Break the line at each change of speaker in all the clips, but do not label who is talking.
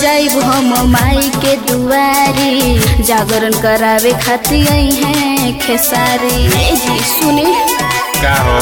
जाइब हम माई के दुआरी जागरण करावे खातिर आई हैं खेसारी ए जी सुनी
का हो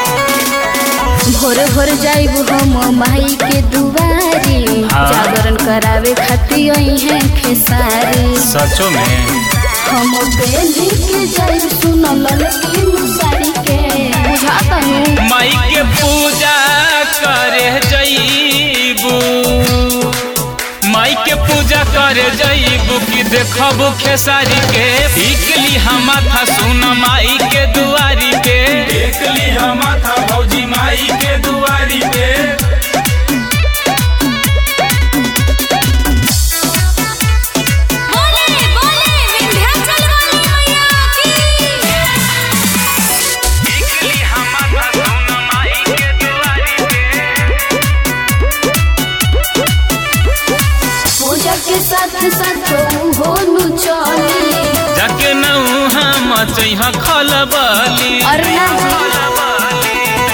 भोरे भोर जाइब हम माई के दुआरी
हाँ।
जागरण करावे खातिर आई हैं खेसारी
सचो में
हम बेली के जाइब सुनल ललकी मुसारी के बुझाता हूँ
माई के पूजा करे जईबू माई के पूजा करे जईबू कि देखबू खेसारी के टिकली हम माथा सुन माई के दुआरी पे
देखली हम था भौजी माई के दुआरी पे
बोले बोले विंध्याचल वाली मैया की
टिकली हम माथा सुन माई के दुआरी पे
पूजा के साथ साथ होनु चली
जाके नऊ हम चैहा खलबली
अरे ना जी,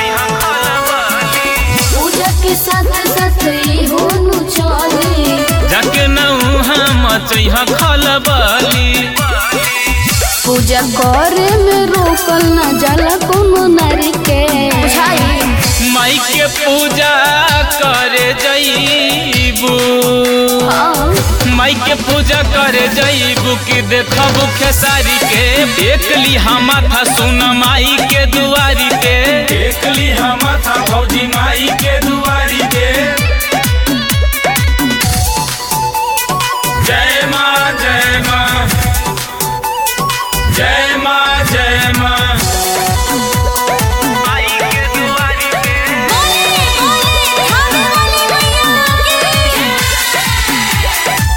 पूजा के साथ साथ होनु चली
जाके नऊ हम चैहा खलबली
पूजा करे में रोकल न जाला कोनो नारी के बुझाई
माई के पूजा करे जईबू
हाँ,
माई के पूजा करे जईबू कि देखबू खेसारी के देखली हम था सुन माई के दुआरी पे
देखली हम था भौजी माई के दुआरी पे जय माँ जय माँ जय माँ जय माँ
माई के दुआरी पे
बोले बोले खाने वाली मैया की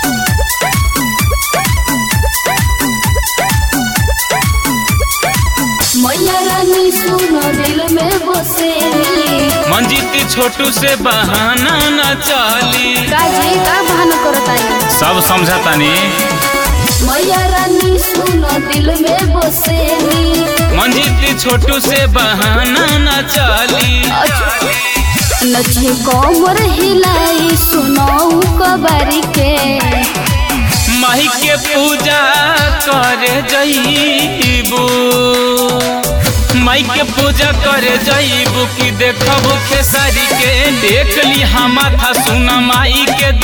मैया रानी सुनो दिल में बसेली
मंजीती छोटू से बहाना न चली
काजी का बहाना करताई
सब समझतानी
मैया रानी सुनो दिल में बसेली
मंजीती छोटू से बहाना न चली
नचे कमर हिलाई सुनाऊ कबारी के
माही के पूजा करे जईबू माई के पूजा करे जईबू कि देखबू खेसारी के देखली हम था सुन माई के